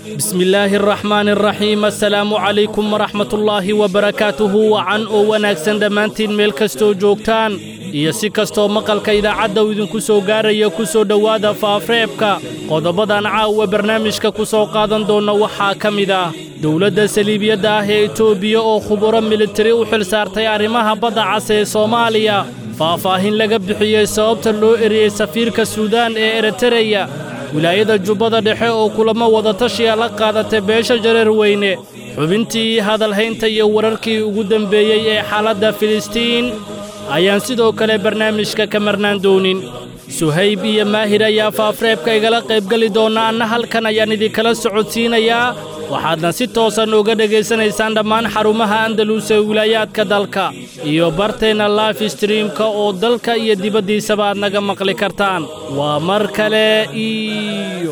bismi illaahi araxmaani araxiim assalaamu calaykum waraxmatullaahi wabarakaatuhu wacan oo wanaagsan dhammaantiin meel kastoo joogtaan iyo si kastoo maqalka idaacadda uu idinku soo gaaraya ku soo dhowaada faafreebka qodobadan caawa barnaamijka ku soo qaadan doonna waxaa ka mid ah dowladda saliibiyadda ah ee etoobiya oo khuburo militari u xil saartay arrimaha badda cas ee soomaaliya faahfaahin laga bixiyey sababta loo eriyey safiirka suudaan ee eritereya wilaayada jubbada dhexe oo kulamo wadatashiya la qaadatay beesha jareer weyne xubintii hadalhaynta iyo wararkii ugu dembeeyey ee xaaladda filistiin ayaan sidoo kale barnaamijka ka marnaan doonin suhayb iyo maahir ayaa faafreebka igala qaybgeli doonna anna halkan ayaan idinkala socodsiinayaa waxaadna si toosan uga dhegaysanaysaan dhammaan xarumaha andalus ee wilaayaadka dalka iyo barteenna life streamka oo dalka iyo dibaddiisaba aad naga maqli kartaan waa mar kale iyo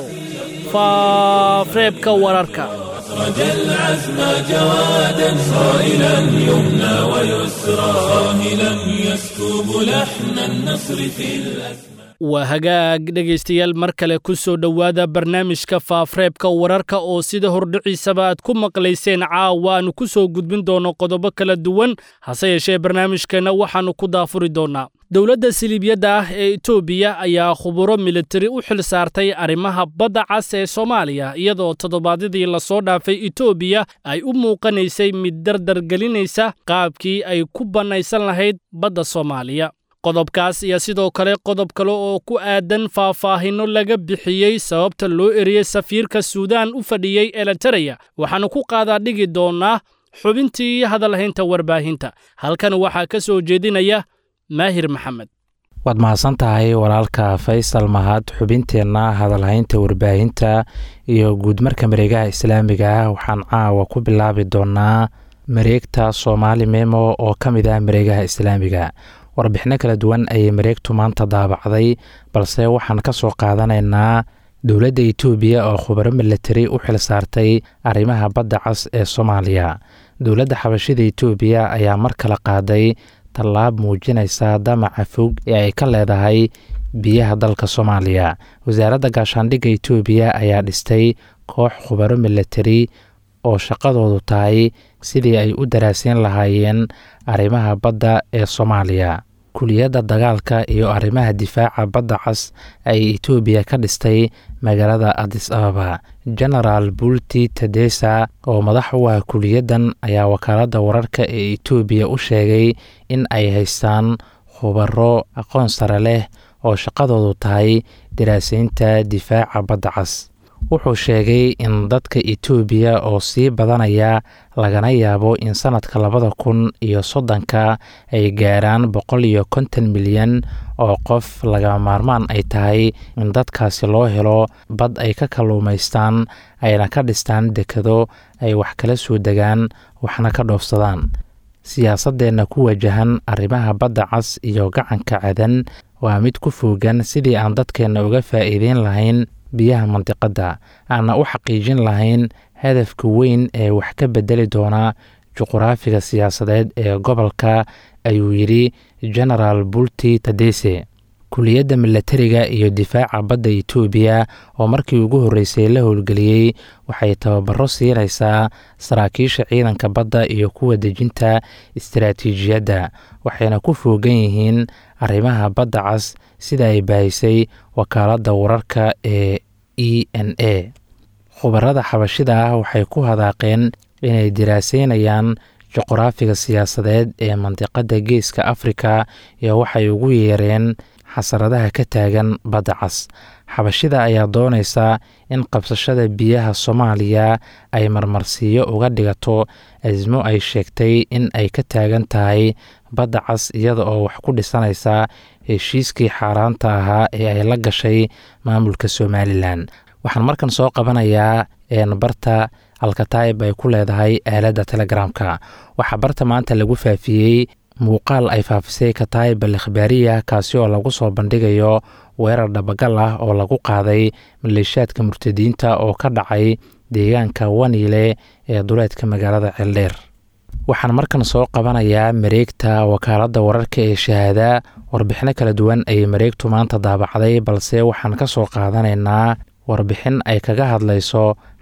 faafreebka wararka أخرج العزم جوادا صائلا يمنى ويسرى صاهلا يسكب لحن النصر في الأسماء waa hagaag dhegaystayaal mar kale ku soo dhowaada barnaamijka faafreebka wararka oo sida hordhiciisaba aad ku maqlayseen caawa aanu ku soo gudbin doonno qodobo kala duwan hase yeeshee barnaamijkeenna waxaannu ku daafuri doonnaa dowladda siliibyadda ah ee etoobiya ayaa khuburo militari u xil saartay arrimaha badda cas ee soomaaliya iyadoo toddobaadyadii lasoo dhaafay etoobiya ay u muuqanaysay mid dardargelinaysa qaabkii ay ku bannaysan lahayd badda soomaaliya qodobkaas iyo sidoo kale qodob kale oo ku aadan faahfaahinno laga bixiyey sababta loo eriyey safiirka suudaan u fadhiyey elitereya waxaannu ku qaadaa dhigi doonnaa xubintii hadalhaynta warbaahinta halkan waxaa ka soo jeedinaya maahir maxamed waad mahadsan tahay walaalka faysal mahad xubinteenna hadalhaynta warbaahinta iyo guudmarka mareegaha islaamiga ah waxaan caawa ku bilaabi doonnaa mareegta soomaali memo oo ka mid ah mareegaha islaamiga warbixino kala duwan ayay mareegtu maanta daabacday balse waxaan ka soo qaadanaynaa dowladda etoobiya oo khubaro militari u xil saartay arrimaha badda cas ee soomaaliya dowladda xabashida etoobiya ayaa mar kale qaaday tallaab muujinaysa damaca fog ee ay ka leedahay biyaha dalka soomaaliya wasaaradda gaashaandhigga etoobiya ayaa dhistay koox khubaro militari oo shaqadoodu tahay sidii ay u daraasiin lahaayeen arrimaha badda ee soomaaliya kuliyadda dagaalka iyo arrimaha difaaca badda cas ay etoobiya ka dhistay magaalada adis ababa genaraal bulti tedesa oo madax u ah kuliyaddan ayaa wakaaladda wararka ee etoobiya u sheegay in ay haystaan khubaro aqoon sare leh oo shaqadoodu tahay daraasaynta difaaca badda cas wuxuu sheegay in dadka etoobiya oo sii badanaya lagana yaabo in sannadka labada kun iyo soddonka ay gaaraan boqol iyo konton milyan oo qof laga maarmaan ay tahay in dadkaasi loo helo bad ay ka kalluumaystaan ayna ka dhistaan dekado ay wax kala soo degaan waxna ka dhoofsadaan siyaasaddeenna ku wajahan arrimaha badda cas iyo gacanka cadan waa mid ku foogan sidii aan dadkeenna uga faa'iideyn lahayn biyaha mandiqadda aanna u xaqiijin lahayn hadafka weyn ee wax ka bedeli doona juquraafiga siyaasadeed ee gobolka ayuu yidhi genaraal bulti tadese kuliyadda milatariga iyo difaaca badda etoobiya oo markii ugu horreysay la howlgeliyey waxay tababaro siinaysaa saraakiisha ciidanka badda iyo kuwa dejinta istaraatiijiyadda waxayna ku foogan yihiin arrimaha badda cas sida ay baahisay wakaaladda wararka ee e n a khubarada xabashida ah waxay ku hadaaqeen inay diraaseynayaan juquraafiga siyaasadeed ee mandiqadda geeska afrika iyo waxay ugu yeereen xasaradaha ka taagan badda cas xabashida ayaa doonaysa in qabsashada biyaha soomaaliya ay marmarsiiyo uga dhigato asmo ay sheegtay in ay ka taagan tahay badda cas iyada oo wax ku dhisanaysa heshiiskii xaaraanta ahaa ee ay la gashay maamulka somalilan waxaan markan soo qabanayaa barta alkataib ay ku leedahay aaladda telegramka waxaa barta maanta lagu faafiyey muuqaal ay faafisay kataib al ikhbaariya kaasi oo lagu soo bandhigayo weerar dhabagal ah oo lagu qaaday maleeshaadka murtadiinta oo ka dhacay deegaanka waniile ee duleedka magaalada ceeldheer waxaan markan soo qabanayaa mareegta wakaaladda wararka ee shahaada warbixino kala duwan ayay mareegtu maanta daabacday balse waxaan ka soo qaadanaynaa warbixin ay kaga hadlayso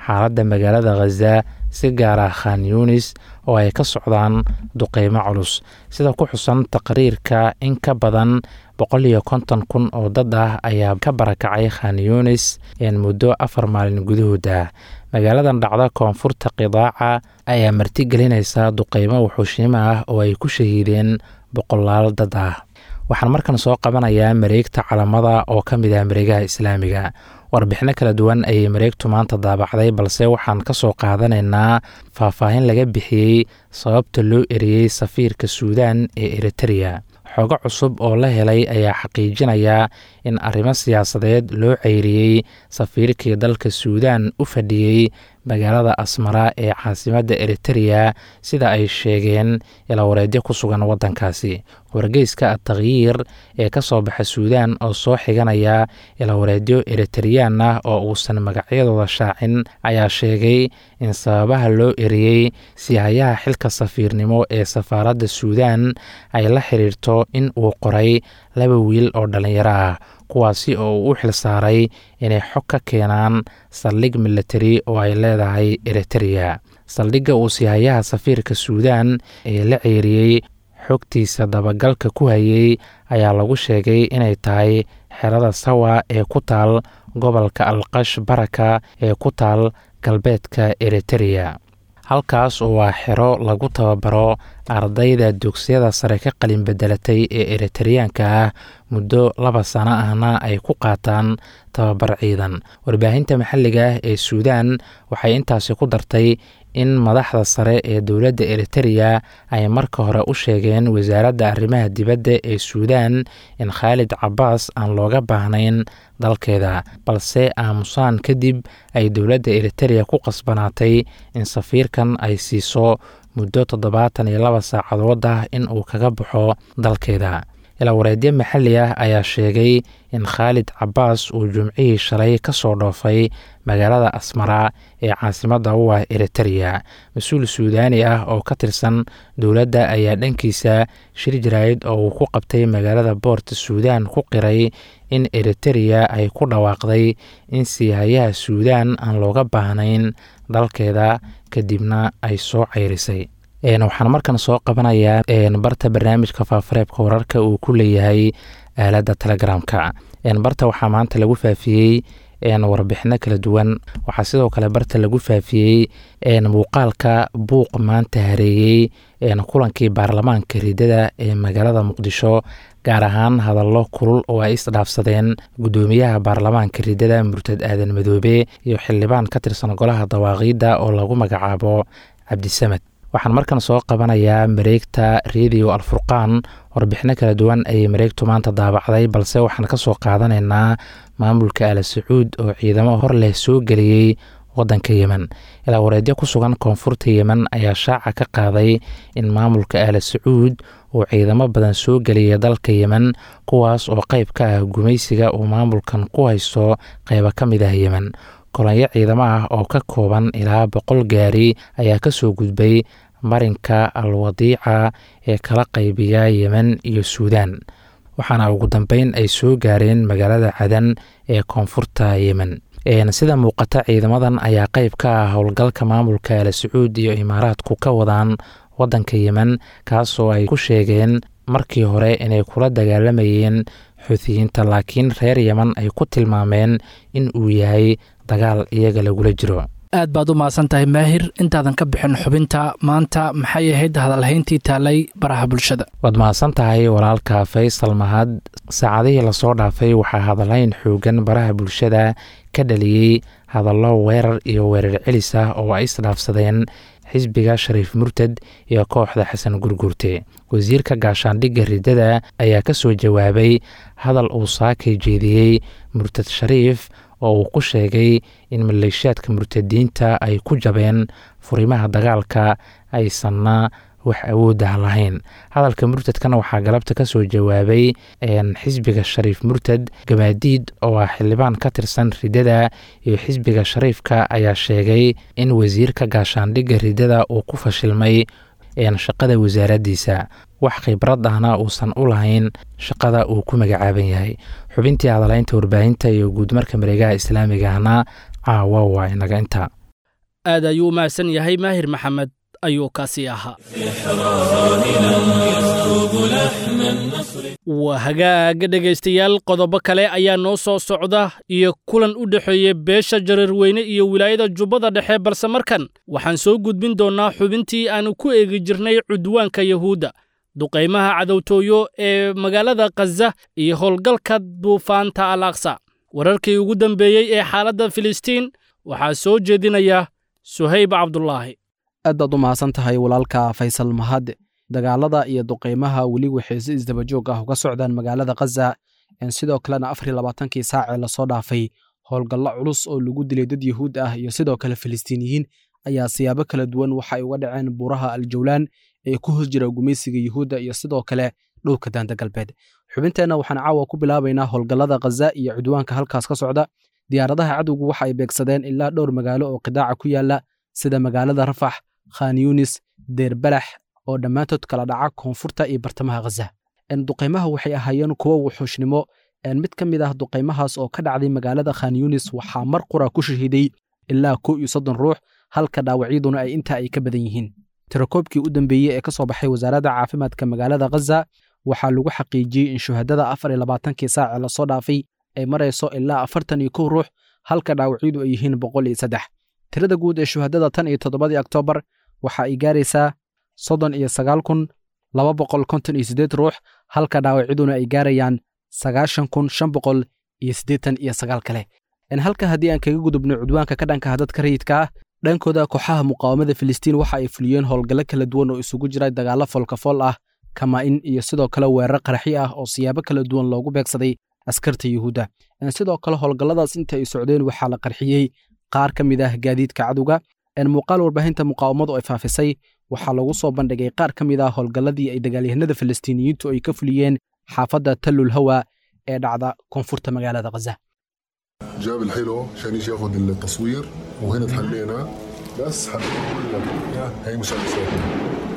xaaladda magaalada khaza si gaar ah khan yunis oo ay ka socdaan duqeymo culus sida ku xusan taqriirka in ka badan boqol iyo konton kun oo dad ah ayaa ka barakacay khan yunis muddo afar maalin gudahood ah magaaladan dhacda koonfurta qidaaca ayaa martigelinaysa duqeymo wuxuushiimo ah oo ay ku shahiideen boqolaal dad ah waxaan markan soo qabanayaa mareegta calamada oo ka mid ah mareegaha islaamiga warbixino kala duwan ayay mareegtu maanta daabacday balse waxaan ka soo qaadanaynaa faahfaahin laga bixiyey sababta loo eriyey safiirka suudan ee eritereya xogo cusub oo la helay ayaa xaqiijinaya in arrimo siyaasadeed loo ceyriyey safiirkii dalka suudan u fadhiyey magaalada asmara ee caasimadda eritereya sida ay sheegeen ilawareedyo ku sugan waddankaasi wargeyska atakhyiir ee ka soo baxa suudan oo soo xiganaya ilawareedyo eritareyaan ah oo uusan magacyadooda shaacin ayaa sheegay in sababaha loo eriyey sihayaha xilka safiirnimo ee safaaradda suudan ay la xiriirto in uu qoray laba wiil oo dhallinyaro ah kuwaasi oo uu u xil saaray inay xog ka keenaan saldhig milatari oo ay leedahay eritereya saldhigga uu sihayaha safiirka suudan ee la ceeriyey xogtiisa dabagalka ku hayey ayaa lagu sheegay inay tahay xerada sawa ee ku taal gobolka alqash baraka ee ku taal galbeedka eritereya halkaas oo waa xero lagu tababaro ardayda dugsiyada sare ka qalin bedelatay ee eritereyaanka ah muddo laba sano ahna ay ku qaataan tababar ciidan warbaahinta maxalliga ah ee suudan waxay intaasi ku dartay in madaxda sare ee dowladda eritereya ay marka hore u sheegeen wasaaradda arrimaha dibadda ee suudan in khaalid cabaas aan looga baahnayn dalkeeda balse aamusaan kadib ay dowladda eritereya ku qasbanaatay in safiirkan ay siiso muddo toddobaatan iyo laba saacadood ah in uu kaga baxo dalkeeda ilawareedyo maxalli ah ayaa sheegay in khaalid cabaas uu jumcihii shalay ka soo dhoofay magaalada asmara ee caasimadda u ah eritereya mas-uul suudaani ah oo ka tirsan dowladda ayaa dhankiisa shir jaraa'id oo uu ku qabtay magaalada boorta suudan ku qiray in eritereya ay ku dhawaaqday in siihayaha suudan aan looga baahnayn dalkeeda kadibna ay soo ceyrisay waxaan markan soo qabanayaa barta barnaamijka faafareebka wararka uu ku leeyahay aaladda telegramka barta waxaa maanta lagu faafiyey warbixino kala duwan waxaa sidoo kale barta lagu faafiyey muuqaalka buuq maanta hareeyey kulankii baarlamaanka ridada ee magaalada muqdisho gaar ahaan hadallo kulul oo ay isdhaafsadeen guddoomiyaha baarlamaanka ridada murtad aadan madoobe iyo xildhibaan ka tirsan golaha dawaaqiidda oo lagu magacaabo cabdisamed waxaan markan soo qabanayaa mareegta radio alfurqaan warbixino kala duwan ayay mareegtu maanta daabacday balse waxaan ka soo qaadanaynaa maamulka al sacuud oo ciidamo hor leh soo geliyey waddanka yemen ilaa wareedyo ku sugan koonfurta yemen ayaa shaaca ka qaaday in maamulka al sacuud uu ciidamo badan soo geliyay dalka yemen kuwaas oo qayb ka ah gumaysiga uu maamulkan ku haysto qaybo ka mid ah yemen kolonyo ciidamo ah oo ka kooban ilaa boqol gaari ayaa ka soo gudbay marinka alwadiica ee kala qaybiya yemen iyo suudan waxaana ugu dambeyn ay soo gaareen magaalada cadan ee koonfurta yemen sida muuqata ciidamadan ayaa qayb ka ah howlgalka maamulka al sacuud iyo imaaraadku ka wadaan waddanka yemen kaasoo ay ku sheegeen markii hore inay kula dagaalamayeen xuutiyiinta laakiin reer yemen ay ku tilmaameen in uu yahay dagaal iyaga lagula jiro aad baad u mahadsan tahay maahir intaadan ka bixin xubinta maanta maxay ahayd hadalhayntii taalay baraha bulshada waad mahadsan tahay walaalka faysal mahad saacadihii lasoo dhaafay waxaa hadalhayn xoogan baraha bulshada ka dhaliyey hadallo weerar iyo weerar celis ah oo ay isdhaafsadeen xisbiga shariif murtad iyo kooxda xasan gurguurte wasiirka gaashaandhigga ridada ayaa ka soo jawaabay hadal uu saakay jeediyey murtad shariif oo uu ku sheegay in maleeshiyaadka murtadiinta ay ku jabeen furimaha dagaalka aysanna wax awoodah lahayn hadalka murtadkana waxaa galabta ka soo jawaabay xisbiga shariif murtad gamaadiid oo ah xildhibaan ka tirsan ridada iyo xisbiga shariifka ayaa sheegay in wasiirka gaashaandhigga ridada uu ku fashilmay shaqada wasaaraddiisa wax khibrad ahna uusan u lahayn shaqada uu ku magacaaban yahay xubintii hadalaynta warbaahinta iyo guudmarka mareegaha islaamigahna caawa waa inaga inta aad ayuu u mahadsan yahay maahir maxamed ayuu kaasi ahaa waa hagaaga dhegaystayaal qodobo kale ayaa noo soo socda iyo kulan u dhexeeya beesha jareerweyne iyo wilaayada jubbada dhexe balse markan waxaan soo gudbin doonnaa xubintii aannu ku eegi jirnay cudwaanka yahuudda duqaymaha cadowtooyo ee magaalada khaza iyo howlgalka duufaanta al aksa wararkii ugu dambeeyey ee xaaladda filistiin waxaa soo jeedinaya suhayb cabdulaahi aad baad u mahadsan tahay walaalka faysal mahad dagaalada iyo duqaymaha weli waxay si isdabajoog ah uga socdaan magaalada khaza sidoo kalena afar iyo labaatankii saacee lasoo dhaafay howlgallo culus oo lagu dilay dad yuhuud ah iyo sidoo kale filistiiniyiin ayaa siyaabo kala duwan waxay uga dhaceen buuraha aljawlaan ee ku hos jira gumaysiga yuhuudda iyo sidoo kale dhowrka daanta galbeed xubinteenna waxaan caawa ku bilaabaynaa howlgallada khaza iyo cudwaanka halkaas ka socda diyaaradaha cadowgu waxa ay beegsadeen ilaa dhowr magaalo oo qidaaca ku yaala sida magaalada rafax khan yunis deerbalax oo dhammaantood kala dhaca koonfurta iyo bartamaha khaza duqaymaha waxay ahaayeen kuwo wuxuushnimo mid ka mid ah duqaymahaas oo ka dhacday magaalada khan yunis waxaa mar qura ku shahiiday ilaa kow iyo soddon ruux halka dhaawacyaduna ay intaa ay ka badan yihiin tirakoobkii u dambeeyey ee ka soo baxay wasaaradda caafimaadka magaalada khaza waxaa lagu xaqiijiyey in shuhadada afar iyo labaatankii saace lasoo dhaafay ay marayso ilaa afartan iyo kow ruux halka dhaawacyadu ay yihiin boqol iyo saddex tirada guud ee shuhadada tan iyo toddobadii oktoobar waxa ay gaaraysaa soddon iyo sagaal kun laba boqol konton iyo siddeed ruux halka dhaawacyaduna ay gaarayaan sagaashan kun shan boqol iyo siddeetan iyo sagaal kale halka haddii aan kaga gudubno cudwaanka ka dhankaha dadka rayidka ah dhankooda kooxaha muqaawamada filistiin waxa ay fuliyeen howlgallo kala duwan oo isugu jira dagaallo foolkafool ah kamaa'in iyo sidoo kale weerar qaraxi ah oo siyaabo kala duwan loogu beegsaday askarta yuhuudda sidoo kale howlgalladaas inta ay socdeen waxaa la qarxiyey qaar ka mid ah gaadiidka cadowga muuqaal warbaahinta muqaawamadu ay faafisay waxaa lagu soo bandhigay qaar ka mid ah howlgalladii ay dagaalyahanada filistiiniyiintu ay ka fuliyeen xaafadda tallul hawa ee dhacda koonfurta magaalada khaza جاب الحلو عشان يجي ياخذ التصوير وهنا تحلينا بس حبيت اقول لك هي مسدساتنا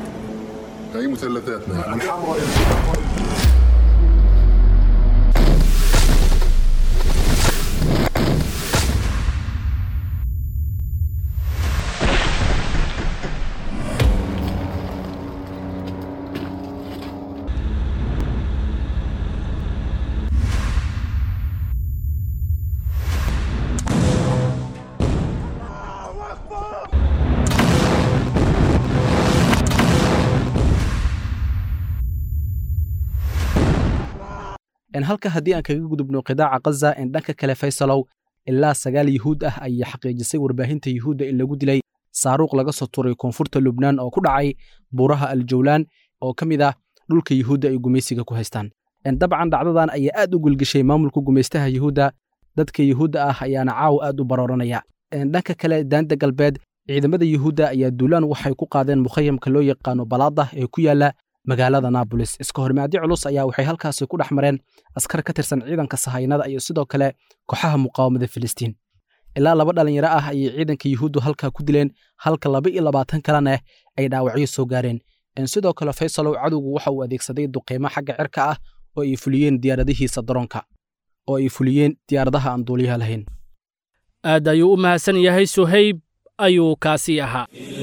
هي مثلثاتنا الحمراء halka haddii aan kaga gudubno qidaaca khaza en dhanka kale faysalow ilaa sagaal yuhuud ah ayay xaqiijisay warbaahinta yuhuudda in lagu dilay saaruuq laga soo turay koonfurta lubnaan oo ku dhacay buuraha aljawlaan oo ka mid ah dhulka yuhuudda ay gumaysiga ku haystaan dabcan dhacdadan ayaa aad u gulgeshay maamulka gumaystaha yuhuudda dadka yuhuudda ah ayaana caawa aad u barooranaya dhanka kale daanta galbeed ciidamada yuhuudda ayaa duulaan waxay ku qaadeen mukhayamka loo yaqaano balaada ee ku yaala magaalada naabolis iska hormaadyo culus ayaa waxay halkaasi ku dhex mareen askar ka tirsan ciidanka sahaynada iyo sidoo kale kooxaha muqaawamada filistiin ilaa laba dhallinyaro ah ayay ciidanka yuhuuddu halkaa ku dileen halka laba iyo labaatan kalena ay dhaawacyo soo gaareen sidoo kale faysalow cadowgu waxa uu adeegsaday duqeymo xagga cirka ah oo ay fuliyeen diyaaradihiisa daroonka oo ay fuliyeen diyaaradaha aan duuliyaha lahayn aad ayuu u mahadsan yahay suhayb ayuu kaasii ahaa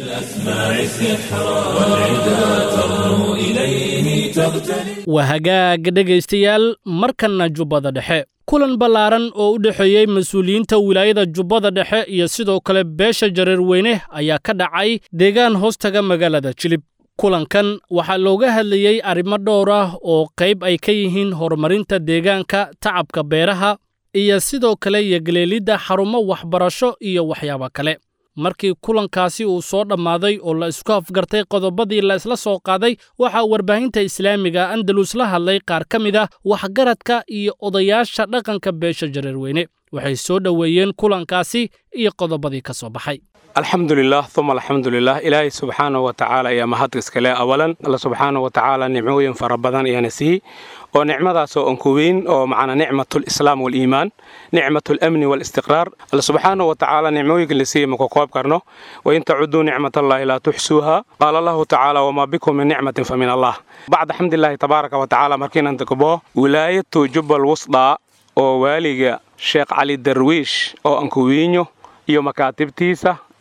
waa hagaag dhegaystayaal markanna jubbada dhexe kulan ballaaran oo u dhexeeyey mas-uuliyiinta wilaayada jubbada dhexe iyo sidoo kale beesha jareerweyne ayaa ka dhacay deegaan hoostaga magaalada jilib kulankan waxaa looga hadlayey arrimo dhowr ah oo qayb ay ka yihiin horumarinta deegaanka tacabka beeraha iyo sidoo kale yogaleelidda xarumo waxbarasho iyo waxyaabo kale markii kulankaasi uu soo dhammaaday oo la isku afgartay qodobadii la isla soo qaaday waxaa warbaahinta islaamiga andalus la hadlay qaar ka mid ah waxgaradka iyo odayaasha dhaqanka beesha jareerweyne waxay soo dhoweeyeen kulankaasi iyo qodobadii ka soo baxay alxamdulilah uma alxamdulilah ilaahay subxaana wa tacaala ayaa mahad iskale awalan alla subxaana wa tacaala nicmooyin fara badan ayaana siiyey oo nicmadaasoo aan ku weyn oo macnaa nicmatulislaam waliimaan nicmatulamni walistiqraar alla subxaana wa tacaala nicmooyinka la siiyey maku koob karno wain tacuduu nicmatallahi laa tuxsuuha qaala allahu tacaala wamaa bikum min nicmatin fa min allah bacda xamdilaahi tabaaraka wa tacaala markiinan takbo wilaayatu jubbal wusdaa oo waaliga sheekh cali darwiish oo aan ku wiinyo iyo makaatibtiisa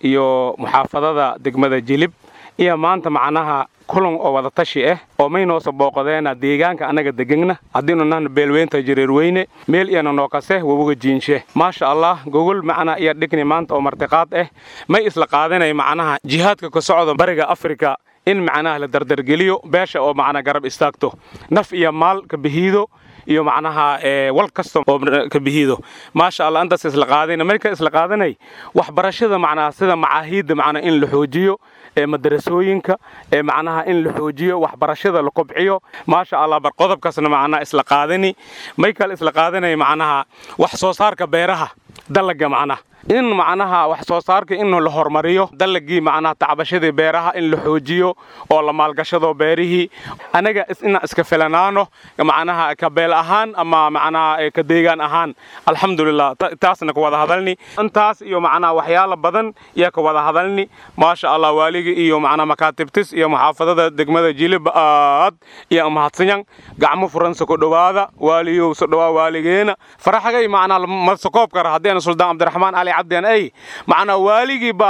iyo muxaafadada degmada jilib iyo maanta macnaha kulan oo wada tashi ah oo maynoosa booqadeena deegaanka annaga degegna haddiinu nahna beelweynta jareerweyne meel iyana nookase wabuga jiinshe maasha allah gogol macna iyo dhigni maanta oo martiqaad ah may isla qaadanay macnaha jihaadka ka socda bariga afrika in macnaha la dardargeliyo beesha oo macnaa garab istaagto naf iyo maal ka bihiido iyo macnaha wal kasta oo ka bihiido maasha allah intaas isla qaadayna marka isla qaadanay waxbarashada macnaha sida macaahiidda macnaa in la xoojiyo ee madarasooyinka ee macnaha in la xoojiyo waxbarashada la kobciyo maasha allah bar qodobkaasna macnaha isla qaadani may kale isla qaadanay macnaha wax soo saarka beeraha dalaga macnaha in macnaha wax soo saarka in la hormariyo dalagii macnaha tacbashadii beeraha in la xoojiyo oo la maalgashado beerihii anaga inaan iska filanaano macnaha ka beel ahaan ama macnaha ka deegaan ahaan alxamdulilah taasna ka wada hadalni intaas iyo macnaha waxyaala badan yaa ka wada hadalni maasha allah waaligii iyo macnaha makaatibtis iyo muxaafadada degmada jilib aad iyo mahadsanyan gacmo furansa ku dhowaada waaliyow so dhowaa waaligeena faraxagay macnaha masakoob kara haddeena suldaan cabdiraxmaan cali cabdeen ay macnaha waaligiiba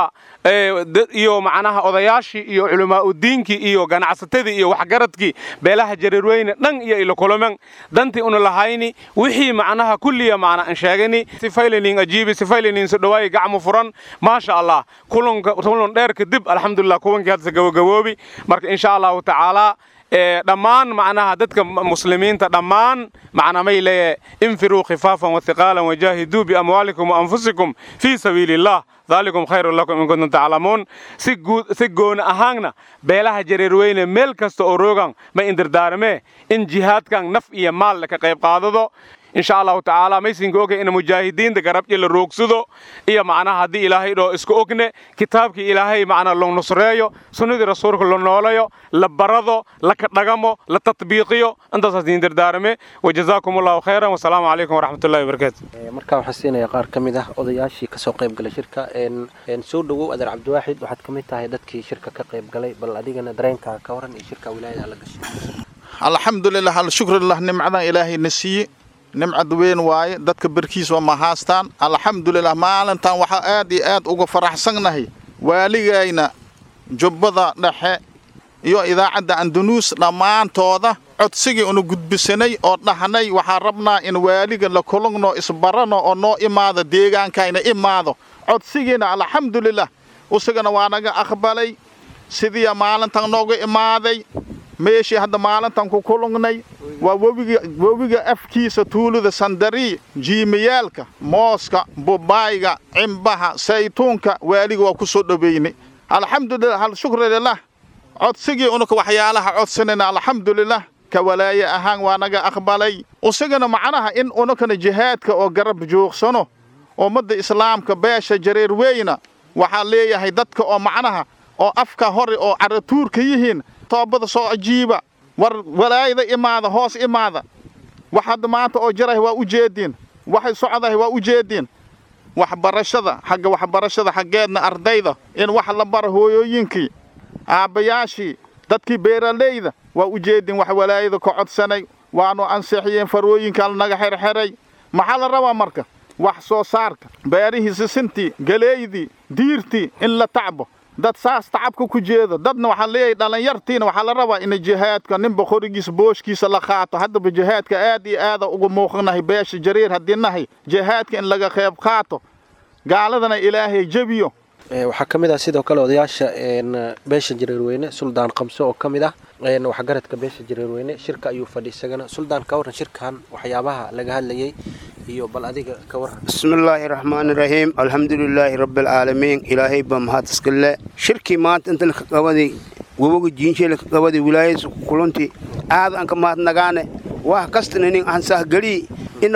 iyo macnaha odayaashii iyo culimaauddiinkii iyo ganacsatadii iyo waxgaradkii beelaha jareerweyne dhan iyo ilokolomen dantii una lahayni wixii macnaha kulliya macna an sheegani sifaylanin ajiibi sifaylanin so dhawaayi gacmo furan maasha allah kulunka kulun dheer kadib alxamdulilah kuwankii hadda gabagaboobi marka insha allahu tacaala dhammaan macnaha dadka muslimiinta dhammaan macna may leeyahay infiruu khifaafan wathiqaalan wajaahiduu biamwaalikum waanfusikum fii sabiili illah daalikum khayrun lakum in kuntum taclamuun si guud si gooni ahaanna beelaha jareerweyne meel kasta oo roogan ma indirdaarmee in jihaadkan naf iyo maal ka qayb qaadado insha allahu tacaala maysinka ogay in mujaahidiinta garabji la roogsado iyo macnaha haddii ilaahay dhoo isku ogne kitaabkii ilaahay macnaa lo nusreeyo sunnadii rasuulka la noolayo la barado la kadhagamo la tatbiiqiyo intaasaas idin dardaarame wajazaakum allahu khayran wasalaamu calaykum waraxmatullahi wabarakaatu markaa waxaan siinaya qaar ka mid ah odayaashii kasoo qayb galay shirka soo dhowow adeer cabdiwaaxid waxaad ka mid tahay dadkii shirka ka qayb galay bal adigana dareenkaa ka waran iyo shirka wilaayada la gashay alxamdulilah alshukrulah nimcadan ilaahayna siiye nimcad weyn waaye dadka berkiis waa ma haastaan alxamdulilah maalintan waxaa aad iyo aad uga faraxsannahay waaligayna jubbada dhexe iyo idaacadda andanuus dhammaantooda codsigii una gudbisanay oo dhahnay waxaa rabnaa in waaliga la kulugno isbarano oo noo imaado deegaankayna imaado codsigiina alxamdulilah isagana waa naga aqbalay sidiiya maalintan nooga imaaday meeshii hadda maalintan ku kulugnay waa webiga webiga afkiisa tuulada sandariy jiimayaalka mooska bubaayga cimbaha saytuunka waaliga waa ku soo dhoweynay alxamdulilah hal shukri lilah codsigii unaka waxyaalaha codsanayna alxamdulilah ka walaaye ahaan waa naga aqbalay isagana macnaha in unakana jihaadka oo garab joogsano ummadda islaamka beesha jareer weyna waxaa leeyahay dadka oo macnaha oo afka hore oo caratuurka yihiin toobada soo ajiiba war walaayada imaada hoos imaada wax hadda maanta oo jirahay waa u jeediin waxay socdahay waa u jeediin waxbarashada xagga waxbarashada xaggeedna ardayda in wax la bara hooyooyinkii aabbayaashii dadkii beeralayda waa u jeediin wax walaayada ka codsanay waanu ansixiyeen farooyinkaan naga xerxeray maxaa la rabaa marka wax soo saarka beerihii sisintii galeeydii diirtii in la tacbo dad saas tacabka ku jeeda dadna waxaa leeyahay dhallinyartiina waxaa la rabaa in jihaadka ninba qorigiisa booshkiisa la qaato haddaba jihaadka aad iyo aada uga muuqanahay beesha jariir haddii nahay jihaadka in laga qayb qaato gaaladana ilaahay jebiyo waxaa ka mid ah sidoo kale odayaasha beesha jareerweyne suldaan qamso oo ka mid ah waxgaradka beesha jareerweyne shirka ayuu fadhi isagana suldaan ka waran shirkan waxyaabaha laga hadlayay iyo bal adiga ka waran bismillaahi raxmaani raxiim alxamdulilaahi rabbialcaalamiin ilaahay baa mahad iskale shirkii maanta inta laka qabaday waboga jiinshe laka qabaday wilaayadiisa kulunti aad aan ka mahadnagaane wax kastana nin aan sahgelii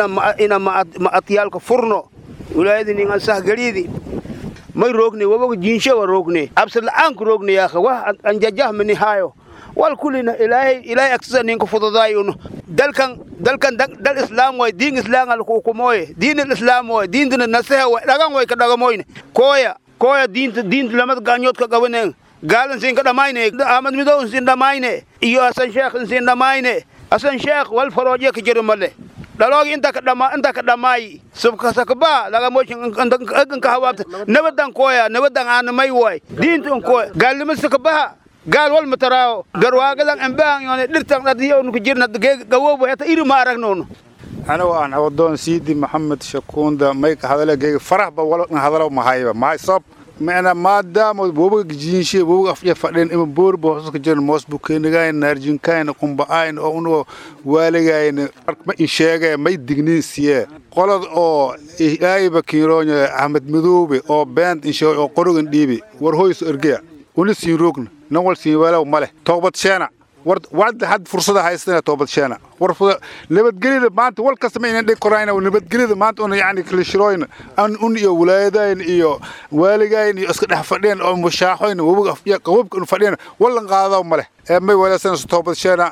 ina ma'adyaalka furno wilaayada nin aan sahgeliidi may roogne waboga jiinshe wa roogne absad la'aanku roogne yaakha wax aan jajahmani haayo wal kulina ilaahay ilaahay agsasa ninka fududaayono dalkan dalkan dal islaam way diin islaam al hukumoye diin islaam way diintina nasaha way dhagan way ka dhagamoyne koya koya diinta diinta lamad gaanyood ka qabaneen gaalan siin ka dhamayne ahmad midow siin dhamayne iyo asan sheekh siin dhamayne asan sheekh wal farooje ka jiro male dhaloogi inta ka dhama inta ka dhamaayi subkasakaba laga mooshin egan ka hawaabta nabadan koya nabadan aana may way diinta koya gaalnimo sakabaha gaal wal mataraawo garwaagadan ambaan yoone dhirtan dhadiyo nu ku jirna gawowba hata iri ma aragnono anigu aan awadoon siidi maxamed shakuunda mayka hadaleegeyga farahba walna hadalo mahayba mahay sab mana maadaama wobaga jiinshe wobaga afya fadheen ima boorba hooska jiran moos bukeenagayn naarjinkayn qumba'ayn oo unugo waaligayn ma insheegaya may digniin siye qolad oo aayba kiiroonya ahmed madoobe oo beent insheeg oo qorogan dhiibi war hoyso ergeya una siin roogna nan wal siin walaw male toobad sheena war wacda had fursada haystana toobad sheena war nabadgelyada maanta wal kasta ma inaan dhig korayna nabadgelyada maanta una yacni kalishirooyna an un iyo walaayadayn iyo waaligayn iyo iska dhex fadheen oo mushaaxoyn wabiga afya qababka un fadheen wallan qaadaw male ee may walaasana toobad sheena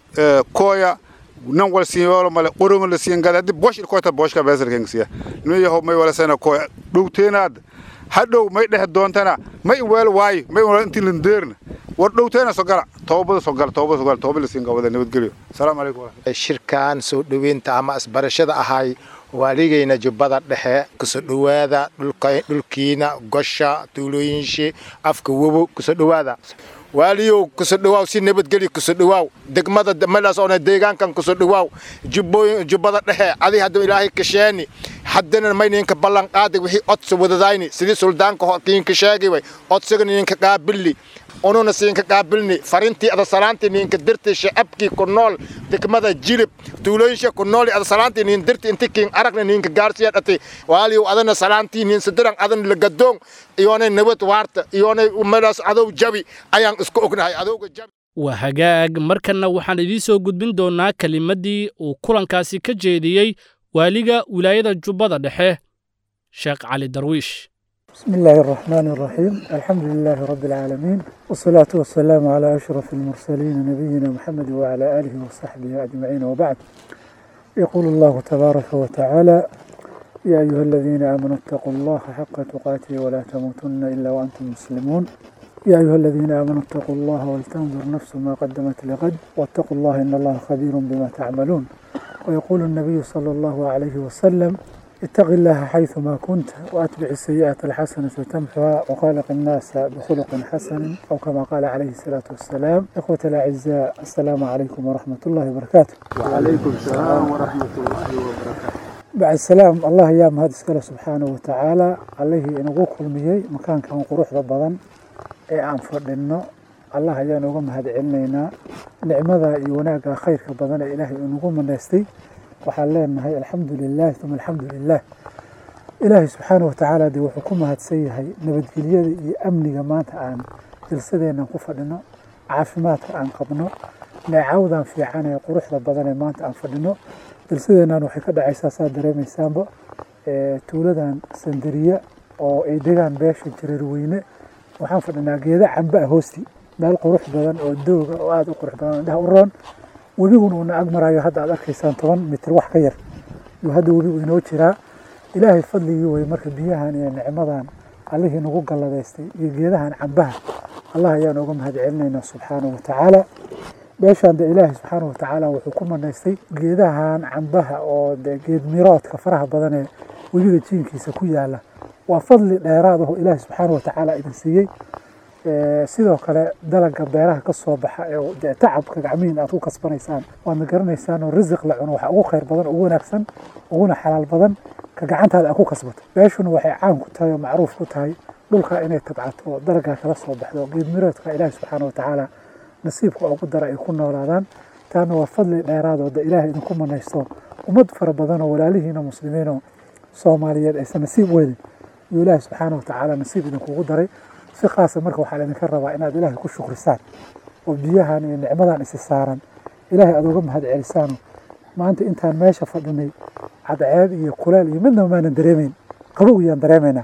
kooya nan wal siin wala male qoronga la siin gada hadii bosh koota boshka beesarkan siya nima yahow may walaasana kooya dhowteenaad hadhow may dhex doontana may weel waayo may wala intii landeerna war dhowteena soo gala toobada soo gala toobada soo gala toobada lasiin gabada nabadgelyo asalaamu calaykum shirkan soo dhoweynta ama isbarashada ahay waaligayna jubbada dhexe kusoo dhowaada dhulkiina gosha tuulooyinshi afka wobo kusoo dhowaada waaliyow kusoo dhawaaw si nabadgelyo kusoo dhawaaw degmada meelaas oona deegaankan kusoo dhawaaw jubbooyin jubbada dhexe adi hadda ilaahay kasheeni haddana mayninka ballan qaaday wixii odsa wadadayni sidii suldaanka horkiinka sheegay way odsaga ninka qaabili ununa siinka qaabilni farintii ada salaantii ninka dirti shacabkii ku nool degmada jilib tuulooyinsha ku nool ada salaantii nin dirti inti kiin aragna ninka gaarsiya dhati waaliyow adana salaantii nin sadiran adan lagadoon iyoonay nabad waarta iyoonay meelaas adow jabi ayaan isku ognahay adowga jabi waa hagaag markanna waxaan idiin soo gudbin doonnaa kelimaddii uu kulankaasi ka jeediyey waaliga wilaayada jubbada dhexe sheekh cali darwiish بسم الله الرحمن الرحيم الحمد لله رب العالمين والصلاة والسلام على أشرف المرسلين نبينا محمد وعلى آله وصحبه أجمعين وبعد يقول الله تبارك وتعالى يا أيها الذين آمنوا اتقوا الله حق تقاته ولا تموتن إلا وأنتم مسلمون يا أيها الذين آمنوا اتقوا الله ولتنظر نفس ما قدمت لغد واتقوا الله إن الله خبير بما تعملون ويقول النبي صلى الله عليه وسلم اتق الله حيثما كنت وأتبع السيئة الحسنة تمحها وخالق الناس بخلق حسن أو كما قال عليه الصلاة والسلام إخوة الأعزاء السلام عليكم ورحمة الله وبركاته وعليكم السلام ورحمة الله وبركاته بعد السلام الله يا مهد سكاله سبحانه وتعالى عليه إن كل ميي مكان كان قروح بضن إيه عن فردنا الله يا نقوم هذا علمنا نعمة يوناك خير كبضن إلهي نقوم من نستي waxaan leenahay alxamdu lilah uma alxamdu lilah ilaahay subxaana watacaala dee wuxuu ku mahadsan yahay nabadgelyada iyo amniga maanta aan jilsadeennan ku fadhino caafimaadka aan qabno neecawdan fiican ee quruxda badan ee maanta aan fadhino jilsadeennan waxay ka dhacaysaa saa dareemaysaanba tuuladan sandariya oo ay degaan beesha jareerweyne waxaan fadhinaa geeda camba ah hoosti meel qurux badan oo dooga oo aada u qurux badan indhaha u roon webiguna uuna ag marayo hadda aad arkaysaan toban mitir wax ka yar yuu hadda webigu inoo jiraa ilaahay fadligii wey marka biyahan iyo nicmadan allihii nagu galladaystay iyo geedahan cambaha allah ayaan uga mahad celinaynaa subxaanahu watacaala meeshaan de ilaahay subxaanahu watacaala wuxuu ku manaystay geedahan cambaha oo de geed miroodka faraha badan ee webiga jiinkiisa ku yaala waa fadli dheeraad aho ilaahay subxaanahu watacaala idin siiyey sidoo kale dalaga beeraha ka soo baxa ee dee tacabka gacmihiin aad ku kasbanaysaan waadna garanaysaan oo risiq la cuno waxa ugu khayr badan ugu wanaagsan uguna xalaal badan ka gacantaada aad ku kasbato beeshuna waxay caan ku tahay oo macruuf ku tahay dhulka inay tabcato oo dalagaa kala soo baxdo geed miroodka ilaahi subxaana watacaala nasiibka ugu dara ay ku noolaadaan taana waa fadli dheeraad oo de ilaahay idinku manaysto ummad fara badan oo walaalihiina muslimiinoo soomaaliyeed aysan nasiib weelin iyo ilaahi subxaana watacaala nasiib idinkugu daray si khaasa marka waxaa laydinka rabaa inaad ilaahay ku shukrisaan oo biyahan iyo nicmadan isi saaran ilaahay aad uga mahad celisaano maanta intaan meesha fadhinay cadceed iyo kuleel iyo midnaba maanan dareemayn qabow yaan dareemaynaa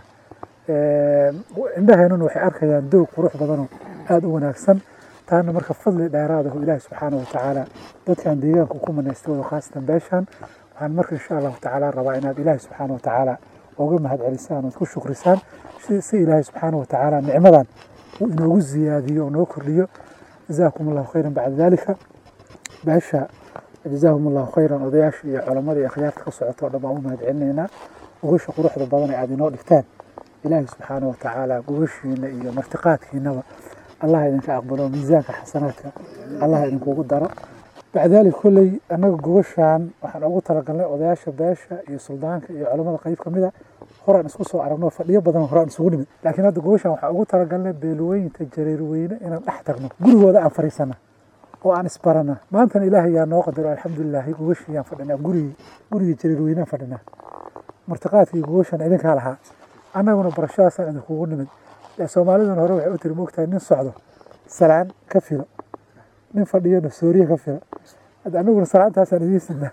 indhaheennuna waxay arkayaan doog qurux badanoo aada u wanaagsan taana marka fadli dheeraad aho ilaahi subxaana watacaala dadkan deegaanka ku manaystay wado khaasatan beeshan waxaan marka insha allahu tacaala rabaa inaad ilaahi subxaana watacaala uga mahad celisaan ood ku shukrisaan si ilaahay subxaana watacaala nicmadan uu inoogu ziyaadiyo oo noo kordhiyo jazaakum allahu khayran bacda dalika beesha jazaahum allahu khayran odayaasha iyo culammada iyo akhyaarta ka socota oo dhan baan u mahad celinaynaa gogasha quruxda badan ee aad inoo dhigtaan ilaahay subxaana wa tacaala gogashiina iyo martiqaadkiinaba allah idinka aqbalo miisaanka xasanaadka allah idinkugu daro bacdaalik kolley annaga gogashaan waxaan ugu talagalnay odayaasha beesha iyo suldaanka iyo culammada qayb ka mida horaan isku soo aragno fadhiyo badan horaan isugu nimid laakiin hadda gogashaan waxaan ugu talagalnay beelwooyinta jareerweyne inaan dhex tagno gurigooda aan fariisana oo aan isbarana maantana ilaahay yaa noo qadaro alxamdulilaahi gogashiyaan fadhinaa gurigii gurigii jareerweynaan fadhinaa martiqaadkii gogashaan idinkaa lahaa annaguna barashadaasaan idinkugu nimid soomaaliduna hore waxay u tiri moogtahay nin socdo salaan ka filo nin fadhiyana sooriye ka filo hadda anaguna salaantaasaan idiin sidnaa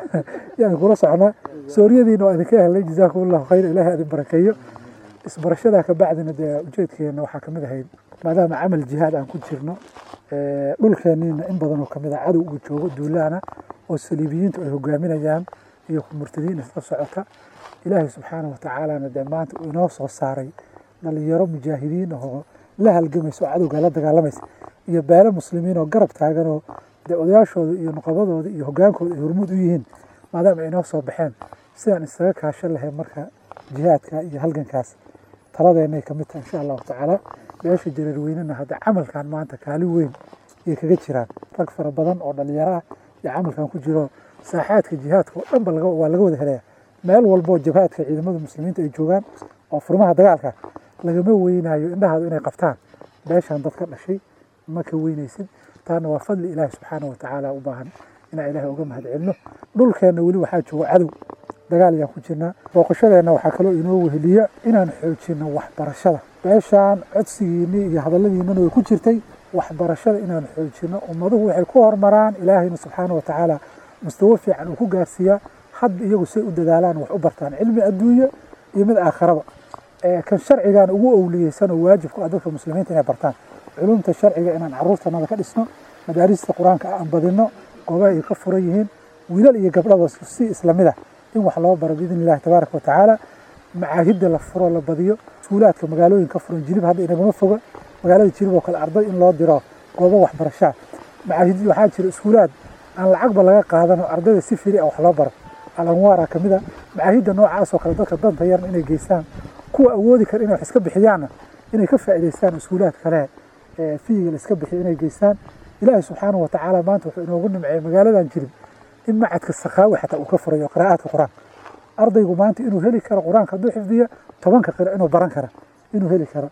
yaan kula socnaa sooriyadiina waa idinka helnay jazaakum allahu khayr ilaahay idin barakeeyo isbarashadaa ka bacdina dee ujeedkeena waxaa kamid ahayd maadaama camal jihaad aan ku jirno dhulkeeniina in badanoo kamid ah cadow uu joogo duulaana oo saliibiyiintu ay hogaaminayaan iyo murtadiin isla socota ilaahay subxaana wa tacaalana dee maanta uu inoo soo saaray dhalinyaro mujaahidiin ahoo la halgamaysa oo cadowga la dagaalamaysa iyo beelo muslimiin oo garab taaganoo dee odayaashooda iyo nuqabadooda iyo hogaankooda ay hormuud u yihiin maadaama ay inoo soo baxeen sidaan isaga kaashan lahayn marka jihaadka iyo halgankaas taladeenay kamid tahay insha allahu tacaala beesha jareerweynena hadda camalkan maanta kaalin weyn ayay kaga jiraan rag fara badan oo dhalinyaro ah iyo camalkan ku jiro saaxaadka jihaadka oo dhanba waa laga wada helaya meel walboo jabhaadka ciidamada muslimiinta ay joogaan oo furmaha dagaalka lagama weynayo indhahaadu inay qabtaan beeshaan dad ka dhashay ma ka weynaysid taana waa fadli ilaahi subxaana wa tacaala u baahan inaan ilaahay uga mahad celino dhulkeenna weli waxaa jooga cadow dagaal ayaan ku jirnaa booqashadeenna waxaa kaloo inoo weheliya inaan xoojino waxbarashada beeshaan codsigiinii iyo hadalladiinana way ku jirtay waxbarashada inaan xoojino ummaduhu waxay ku hormaraan ilaahayna subxaana wa tacaala mustawo fiican uu ku gaarsiiyaa hadda iyagu say u dadaalaan wax u bartaan cilmi adduunye iyo mid aakharaba kan sharcigan ugu owliyeysanoo waajibku ah dadka muslimiinta inay bartaan culumta sharciga inaan caruurtanada ka dhisno madaarista qur-aanka aan badino goobaha ay ka furan yihiin wiilal iyo gabdhaba si islamid ah in wax loo baro biidn illahi tabaaraka watacaala macaahidda la furo la badiyo suulaadka magaalooyin ka furan jilib hadda inagama foga magaalada jilib oo kale arday in loo diro goobo waxbarashaa macaahid waxaa jira iskuulaad aan lacagba laga qaadano ardayda si firi ah wax loo baro alanwaara ka mid a macaahidda noocaas oo kale dadka danta yarna inay geystaan kuwa awoodi kara inay wax iska bixiyaanna inay ka faa'iidaystaan iskuulaad kale fiyiga la iska bixiyo inay geystaan ilaahay subxaana wa tacaala maanta wuxuu inoogu nimceeyey magaaladan jirib in macadka sakaawi xataa uu ka furayo qiraa'aadka qur-aanka ardaygu maanta inuu heli karo qur-aanka hadduu xifdiyo tobanka qira inuu baran kara inuu heli karo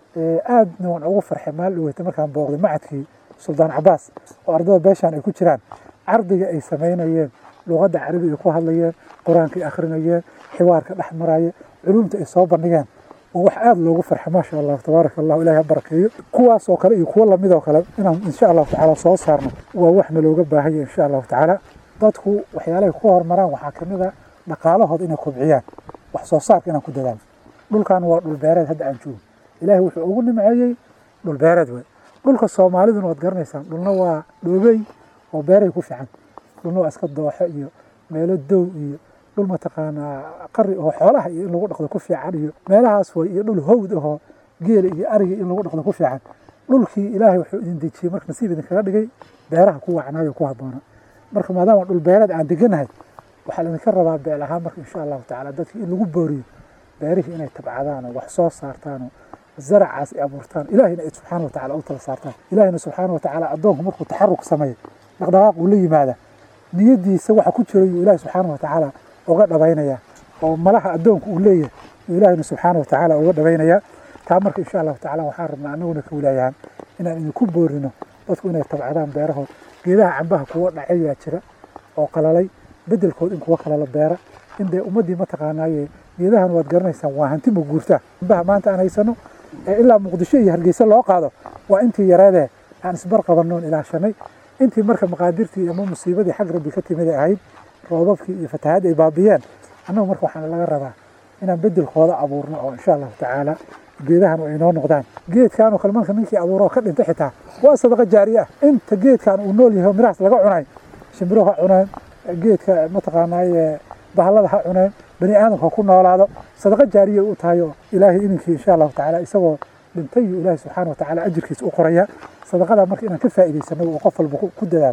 aadna waan ugu farxay maal dhaweyta markaan booqday macadkii suldaan cabaas oo ardada beeshaan ay ku jiraan cardiga ay samaynayeen luqadda carabi ay ku hadlayeen qur-aanka ay akhrinayeen xiwaarka dhex maraya culumta ay soo bandhigeen oo wax aada loogu farxay maasha allah tabaaraka allah ilahi ha barakeeyo kuwaas oo kale iyo kuwo lamid oo kale inaan insha allahu tacaala soo saarno waa waxna looga baahanya insha allahu tacaala dadku waxyaalahay ku horumaraan waxaa kamid a dhaqaalahooda inay kobciyaan wax soo saarka inaan ku dadaalo dhulkan waa dhul beereed hadda aan joogo ilaahay wuxuu ugu nimceeyey dhul beereed wey dhulka soomaaliduna waad garanaysaan dhulna waa dhoobey oo beeray ku fiican dhulna waa iska dooxo iyo meelo dow iyo dhul mataqaanaa qari oo xoolaha iyo in lagu dhaqdo ku fiican iyo meelahaas way iyo dhul howd ahoo geela iyo ariga in lagu dhaqdo ku fiican dhulkii ilaahay wuxuu idin dejiyey marka nasiib idinkaga dhigay beeraha ku wacnaayo ku habboona marka maadaama dhul beereed aan deganahay waxaa laydinka rabaa beel ahaan marka insha allahu tacaala dadki in lagu booriyo beerihii inay tabcadaan oo wax soo saartaan oo zaracaas ay abuurtaan ilahayna ay subxaana watacala u tala saartaan ilahayna subxaana watacaala addoonku markuu taxaruk sameeyo dhaqdhaqaaq uu la yimaada niyadiisa waxa ku jira yuu ilahi subxaana watacaala uga dhabaynaya oo malaha addoonku uu leeyahay yuu ilahayna subxaana watacaala uga dhabaynaya taa marka insha allahu tacaala waxaan rabnaa anaguna ka wilaayahan inaan idinku boorino dadku inay tabcadaan beerahood geedaha cambaha kuwa dhacayaa jira oo qalalay bedelkood in kuwa kale la beera in dee ummaddii mataqaanaaye geedahan waad garanaysaan waa hanti ma guurtaa cambaha maanta aan haysano ee ilaa muqdisho iyo hargeysa loo qaado waa intii yareedee aan isbar qabannoon ilaashanay intii marka maqaadirtii ama musiibadii xag rabbi ka timid ay ahayd roobabkii iyo fatahaadii ay baabiyeen annagu marka waxaana laga rabaa inaan bedelkooda abuurno oo insha allahu tacaala geedahan ay inoo noqdaan geedkan oo kale marka ninkii abuuro ka dhintay xitaa waa sadaqa jaariye ah inta geedkan uu nool yahay oo mirahaas laga cunay shimbiro ha cuneen geedka mataqaanaaye bahallada ha cuneen bani aadamka ku noolaado sadaqa jaariye u tahay oo ilaahay ininkii insha allahu tacaala isagoo dhintay iyo ilaahay subxaana wa tacaala ajirkiisa u qoraya sadaqada marka inaan ka faa'iidaysano oo qof walba ku dadaalo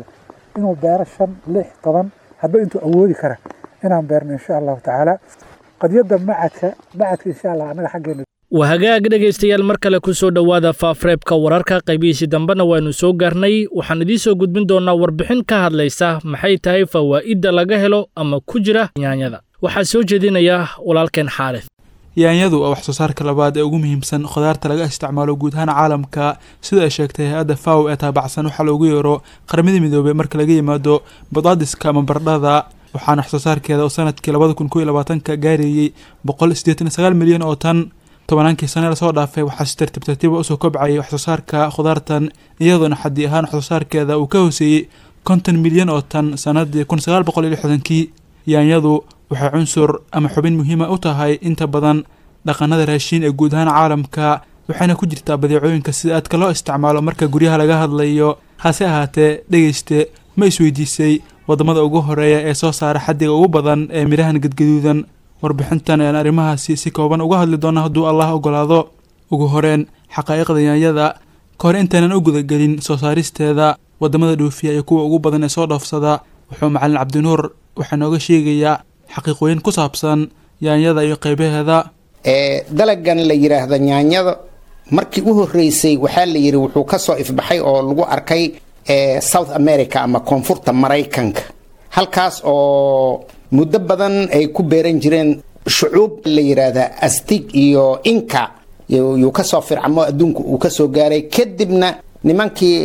inuu beero shan lix toban hadba intuu awoodi kara inaan beerno insha allahu tacaala qadiyadda macadka macadka insha allah annaga xaggeena waa hagaag dhegaystayaal mar kale ku soo dhowaada faafreebka wararka qaybihiisii dambena waannu soo gaarnay waxaan idiin soo gudbin doonnaa warbixin ka hadlaysa maxay tahay fawaa'idda laga helo ama ku jira yaanyada waxaa soo jeedinaya walaalkeen xaalid yaanyadu waa wax soo saarka labaad ee ugu muhiimsan khudaarta laga isticmaalo guud ahaan caalamka sida ay sheegtay hay-adda faw ee taabacsan waxaa loogu yeero qaramada midoobey marka laga yimaado badaadiska ama bardhada waxaana wax soo saarkeeda oo sanadkii labada kun kow iyo labaatanka gaarayey boqol siddeetan iyo sagaal milyan oo tan tobannaankii sane lasoo dhaafay waxaa si tartiib tartiiba usoo kobcayay wax soo saarka khudaartan iyadoona xaddi ahaan wax soo saarkeeda uu ka hooseeyey konton milyan oo tan sanadii kun sagaal boqol iyo lixdankii yaanyadu waxay cunsur ama xubin muhiima u tahay inta badan dhaqanada raashiin ee guud ahaan caalamka waxayna ku jirtaa badeecooyinka sida aadka loo isticmaalo marka guryaha laga hadlayo hase ahaatee dhegeyste ma isweydiisay waddamada ugu horeeya ee soo saara xaddiga ugu badan ee midhahan gadgaduudan warbixintan ayaan arrimahaasi si kooban uga hadli doona hadduu allah ogolaado ugu horeen xaqaa'iqda yaanyada ka hor intaynan u gudagelin soo saaristeeda waddamada dhoofiya iyo kuwa ugu badan ee soo dhoofsada wuxuu macalin cabdinuur waxaa nooga sheegayaa xaqiiqooyin ku saabsan yaanyada iyo qaybaheeda dalagan la yidhaahda yaanyada markii u horreysay waxaa la yidhi wuxuu ka soo ifbaxay oo lagu arkay south america ama koonfurta maraykanka halkaas oo muddo badan ay ku beeran jireen shucuub la yidhaahda astig iyo inka yuu kasoo fircamo adduunku uu kasoo gaaray kadibna nimankii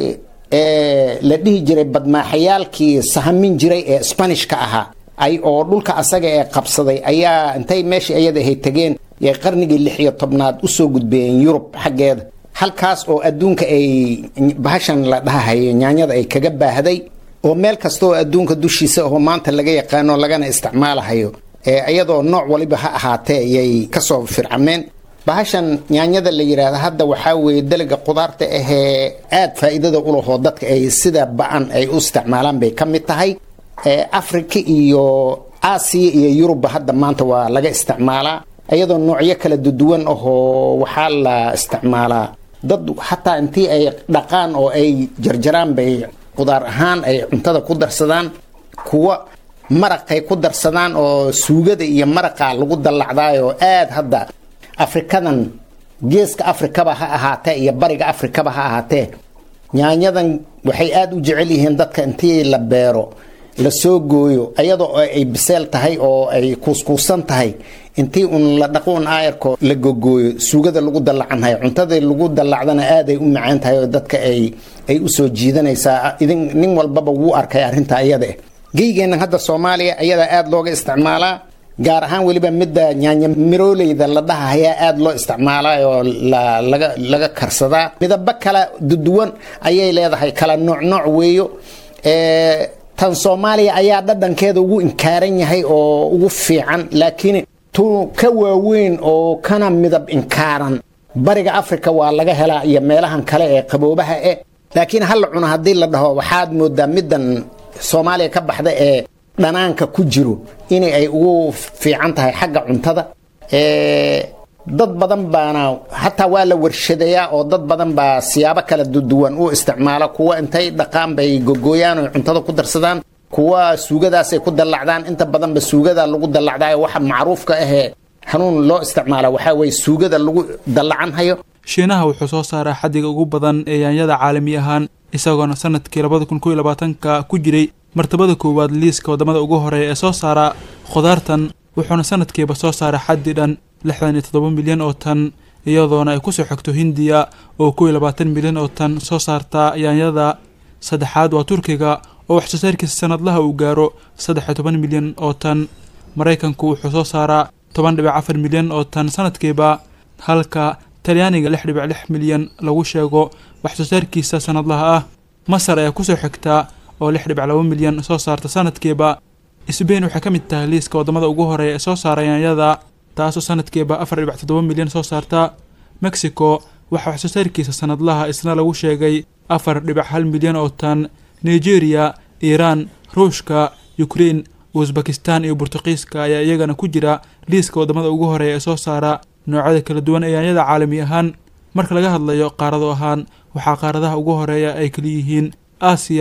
la dhihi jiray badmaaxayaalkii sahamin jiray ee sbanishka ahaa ay oo dhulka asaga ee qabsaday ayaa intay meeshii ayada ahay tegeen yay qarnigii lix iyo tobnaad usoo gudbeeyeen yurub xaggeeda halkaas oo adduunka ay bahashan la dhahahayo nyaanyada ay kaga baahday oo meel kasta oo adduunka dushiisa oo maanta laga yaqaano lagana isticmaalahayo iyadoo nooc waliba ha ahaatee ayay kasoo fircameen bahashan nyaanyada la yidhaahda hadda waxaa weeye dalaga qudaarta ahee aad faa'iidada u lahoo dadka ay sida ba-an ay u isticmaalaan bay ka mid tahay africa iyo aasiya iyo yurubba hadda maanta waa laga isticmaalaa iyadoo noocyo kala duwan ahoo waxaa la isticmaalaa dad xataa intii ay dhaqaan oo ay jarjaraan bay qudaar ahaan ay cuntada ku darsadaan kuwa maraqay ku darsadaan oo suugada iyo maraqa lagu dallacdaayoo aad hadda afrikadan geeska afrikaba ha ahaatee iyo bariga afrikaba ha ahaatee yaanyadan waxay aada u jecel yihiin dadka intii la beero la soo gooyo ayadoo ay biseel tahay oo ay kuuskuusan tahay intii un la dhaqo un aayarko la gogooyo suugada lagu dallacanhayo cuntadii lagu dallacdana aaday u macaan tahay oo dadka ay ay usoo jiidanaysaa idin nin walbaba wuu arkay arrinta iyada eh geygeennan hadda soomaaliya ayadaa aada looga isticmaalaa gaar ahaan weliba midda nyaanya mirooleyda la dhahahayaa aada loo isticmaalaa oo laga laga karsadaa midabo kala duduwan ayay leedahay kala nooc nooc weeyo tan soomaaliya ayaa dhadhankeeda ugu inkaaran yahay oo ugu fiican laakiin tu ka waaweyn oo kana midab inkaaran bariga africa waa laga helaa iyo meelahan kale ee qaboobaha eh laakiin hala cuno haddii la dhaho waxaad moodaa middan soomaaliya ka baxda ee dhanaanka ku jiro inay ay ugu fiican tahay xagga cuntada dad badan baana hataa waa la warshadeeyaa oo dad badan baa siyaabo kala duwan u isticmaala kuwa intay dhaqaan bay gogooyaan oo cuntada ku darsadaan kuwa suugadaasay ku dallacdaan inta badanba suugada lagu dallacdaayo waxa macruufka ahee hanuun loo isticmaala waxaa weye suugada lagu dallacanhayo shiinaha wuxuu soo saaraa xaddiga ugu badan ee yaanyada caalami ahaan isagoona sanadkii labada kun kow iyo labaatanka ku jiray martabada koowaad liiska waddamada ugu horeeya ee soo saara khudaartan wuxuuna sanadkiiba soo saara xaddi dhan lixdan iyo toddoba milyan oo tan iyadoona ay kusoo xigto hindiya oo kow iyo labaatan milyan oo tan soo saarta yaanyada saddexaad waa turkiga oo wax soo saarkiisa sanadlaha uu gaaro saddex iyo toban milyan oo tan maraykanku wuxuu soo saaraa toban dhibic afar milyan oo tan sanadkiiba halka talyaaniga lix dhibic lix milyan lagu sheego wax soo saarkiisa sanadlaha ah masar ayaa kusoo xigta oo lix dhibic laba milyan soo saarta sanadkiiba sbain waxay ka mid tahay liiska waddamada ugu horeeya ee soo saara yaanyada taasoo sanadkiiba afar dhibic toddoba milyan soo saarta mexico waxaa wax soo saarkiisa sanadlaha isna lagu sheegay afar dhibic hal milyan oo tan nigeria iiraan ruushka ukrein usbakistan iyo burtuqiiska ayaa iyagana ku jira liiska waddamada ugu horeeya ee soo saara noocyada kala duwan ee yaanyada caalami ahaan marka laga hadlayo qaarado ahaan waxaa qaaradaha ugu horeeya ay kaliyihiin aasiya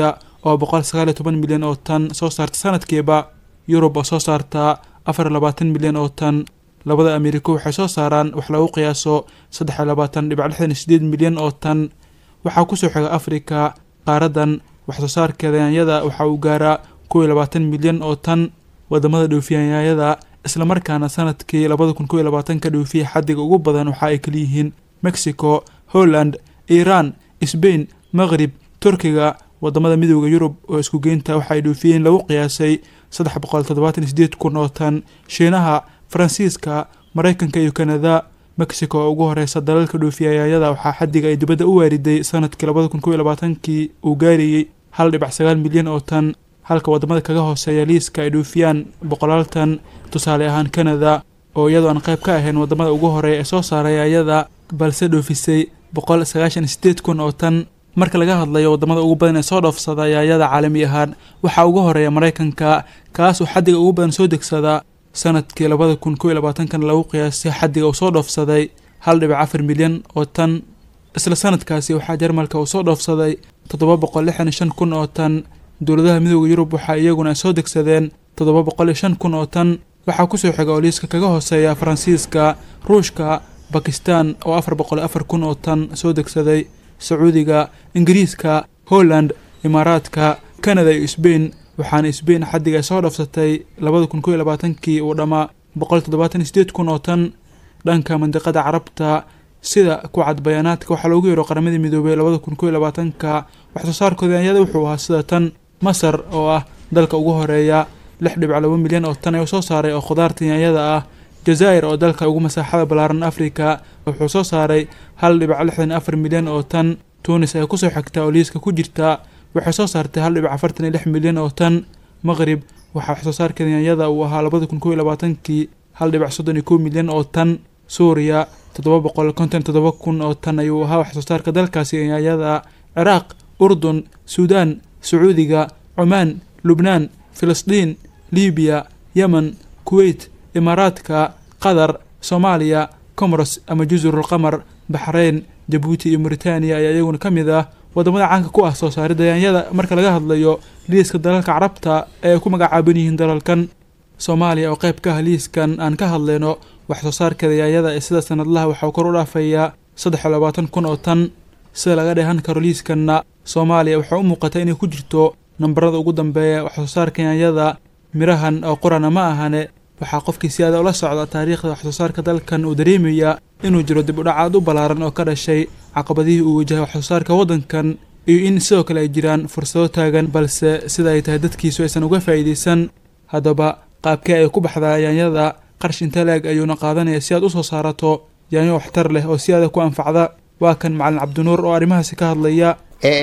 oo boqol sagaal iyo toban milyan oo tan soo saarta sanadkiiba yurub oo soo saarta afar iyo labaatan milyan oo tan labada ameeriko waxay soo saaraan wax lagu qiyaaso saddex iyo labaatan dhibic lixdan iyo sideed milyan oo tan waxaa kusoo xiga afrika qaaradan waxsoo saarkeeda yaanyada waxa uu gaaraa kow iyo labaatan milyan oo tan wadamada dhoofiyayaanyada islamarkaana sanadkii labada kun kow iyo labaatanka dhoofiya xadiga ugu badan waxa ay kaliyihiin mexico holland iiraan sbain maqrib turkiga wadamada midooda yurub oo isku geynta waxa ay dhoofiyeen lagu qiyaasay saddex boqol toddobaatan iyo sideed kun oo tan shiinaha faransiiska maraykanka iyo kanada mexico oo ugu horeysa dalalka dhoofiyayaanyada waxaa xadiga ay dibadda u waariday sanadkii labada kun kow iyo labaatankii uu gaarayey hal dhibac sagaal milyan oo tan halka wadamada kaga hooseeya liiska ay dhoofiyaan boqolaal tan tusaale ahaan kanada oo iyadoo aan qayb ka ahayn wadamada ugu horeeya ee soo saaray ayada balse dhoofisay boqol sagaashan sideed kun oo tan marka laga hadlayo wadamada ugu badan ee soo dhoofsada ayaayada caalami ahaan waxaa ugu horeeya maraykanka kaas oo xadiga ugu badan soo degsada sanadkii labada kun kow iyo labaatankan lagu qiyaasay xadiga uu soo dhoofsaday hal dhibic afar milyan oo tan isla sanadkaasi waxaa jarmalka uu soo dhoofsaday toddoba boqol lixdan iyo shan kun oo tan dowladaha midooda yurub waxaa iyaguna ay soo degsadeen toddoba boqol iyo shan kun oo tan waxaa kusoo xiga oo liiska kaga hooseeya faransiiska ruushka bakistan oo afar boqol iyo afar kun oo tan soo degsaday sacuudiga ingiriiska holland imaaraadka kanada iyo sbain waxaana sbain xadiga ay soo dhafsatay labada kun kow iyo labaatankii uu dhammaa boqol toddobaatan iyo sideed kun oo tan dhanka mandiqada carabta sida ku cad bayaanaadka waxaa loogu yeero qaramadii midoobay labada kun kow iyo labaatanka waxsoo saarkooda anyada wuxuu ahaa sida tan masar oo ah dalka ugu horeeya lix dhibic laba milyan oo tan ayuu soo saaray oo khudaarta yaanyada ah jazaa'ir oo dalka ugu masaaxada ballaaran afrika wuxuu soo saaray hal dhibic lixdan iyo afar milyan oo tan tunis ay kusoo xigtaa oo liiska ku jirta waxay soo saartay hal dhibic afartan iyo lix milyan oo tan maqrib waxaa waxsoo saarkeeda yaanyada uu ahaa labada kun kow iyo labaatankii hal dhibic soddon iyo kow milyan oo tan suuriya toddoba boqol konton toddoba kun oo tan ayuu ahaa waxsoo saarka dalkaasi yaanyada ciraaq urdun suudaan sacuudiga cumaan lubnaan filistiin libiya yemen kuweyt imaaraadka qatar soomaaliya comoros ama jusrulqamar baxreyn jabuuti iyo muritaaniya ayaa iyaguna ka mid ah wadamada caanka ku ah soo saaridda yaanyada marka laga hadlayo liiska dalalka carabta ee ay ku magacaaban yihiin dalalkan soomaaliya oo qayb ka ah liiskan aan ka hadlayno wax soo saarkeeda yaanyada ee sida sanadlaha waxaa kor u dhaafayaa saddex iyo labaatan kun oo tan sida laga dheehan karo liiskanna soomaaliya waxaa u muuqata inay ku jirto nambarada ugu dambeeya wax soo saarka yaanyada mirahan oo qurana ma ahane waxaa qofkii si aada ula socda taariikhda wax soo saarka dalkan uu dareemaya inuu jiro dib u dhacaad u ballaaran oo ka dhashay caqabadihii uu wajahay wax soo saarka waddankan iyo in sidoo kale ay jiraan fursado taagan balse sida ay tahay dadkiisu aysan uga faa'iidaysan haddaba qaabkee ay ku baxdaa yaanyada qarsh inta la-eg ayuuna qaadanaya si aad u soo saarato yaanyo waxtar leh oo si aada ku anfacda waa kan macalin cabdinuur oo arrimahaasi ka hadlaya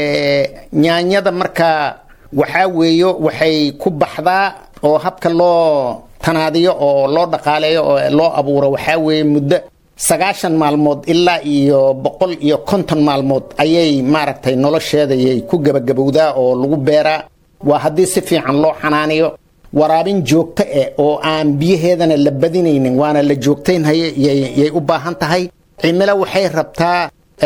nyaanyada marka waxaa weeyo waxay ku baxdaa oo habka loo tanaadiyo oo loo dhaqaaleeyo oo loo abuuro waxaa weeye muddo sagaashan maalmood ilaa iyo boqol iyo konton maalmood ayay maaragtay nolosheedayay ku gebagabowdaa oo lagu beeraa waa haddii si fiican loo xanaaniyo waraabin joogto eh oo aan biyaheedana la badinaynin waana la joogtaynhaye yay u baahan tahay cimilo waxay rabtaa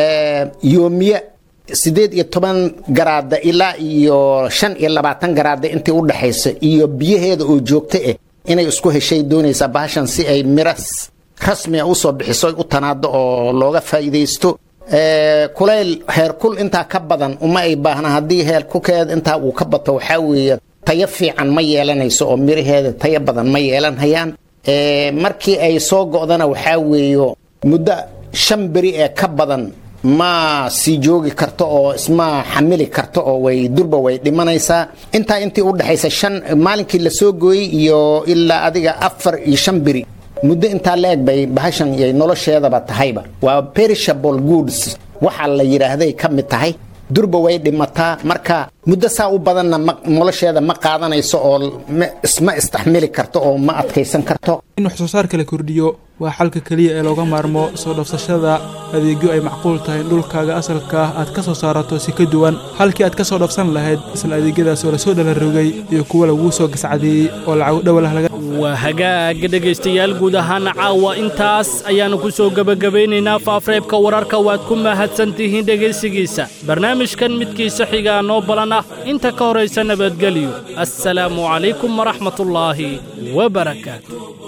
yoomiye siddeed iyo toban garaada ilaa iyo shan iyo labaatan garaada intii u dhexaysa iyo biyaheeda oo joogto ah inay isku heshay doonaysaa bahashan si ay miras rasmiga usoo bixiso u tanaado oo looga faa'iidaysto kulayl heerkul intaa ka badan uma ay baahna haddii heerkulkeeda intaa uu ka bato waxaa weeye tayo fiican ma yeelanayso oo miraheeda tayo badan ma yeelanhayaan markii ay soo go'dana waxaa weeyo muddo shan beri ee ka badan ma sii joogi karto oo isma xamili karto oo way durba way dhimanaysaa intaa intii u dhexaysa shan maalinkii la soo gooyey iyo ilaa adiga afar iyo shan beri muddo intaa la eg bay bahashan yay nolosheedaba tahayba waa perishable goods waxaa la yidhaahday ka mid tahay durba way dhimataa marka muddo saa u badanna nolosheeda ma qaadanayso oo isma istaxmili karto oo ma adkaysan karto in wax soo saarka la kordhiyo waa xalka keliya ee looga maarmo soo dhafsashada adeegyo ay macquul tahay in dhulkaaga asalka ah aad ka soo saarato si ka duwan halkii aad ka soo dhafsan lahayd isla adeegyadaas oo lasoo dhalarogay iyo kuwa laguu soo gascadeeyey oo lacag dhawalah laga waa hagaag dhegaystayaal guud ahaan caawa intaas ayaannu ku soo gebagabaynaynaa faafreebka wararka waad ku mahadsan tihiin dhegaysigiisa barnaamijkan midkiisa xigaa noo balan ah inta ka horaysa nabadgelyo assalaamu calaykum waraxmatullaahi wabarakaatu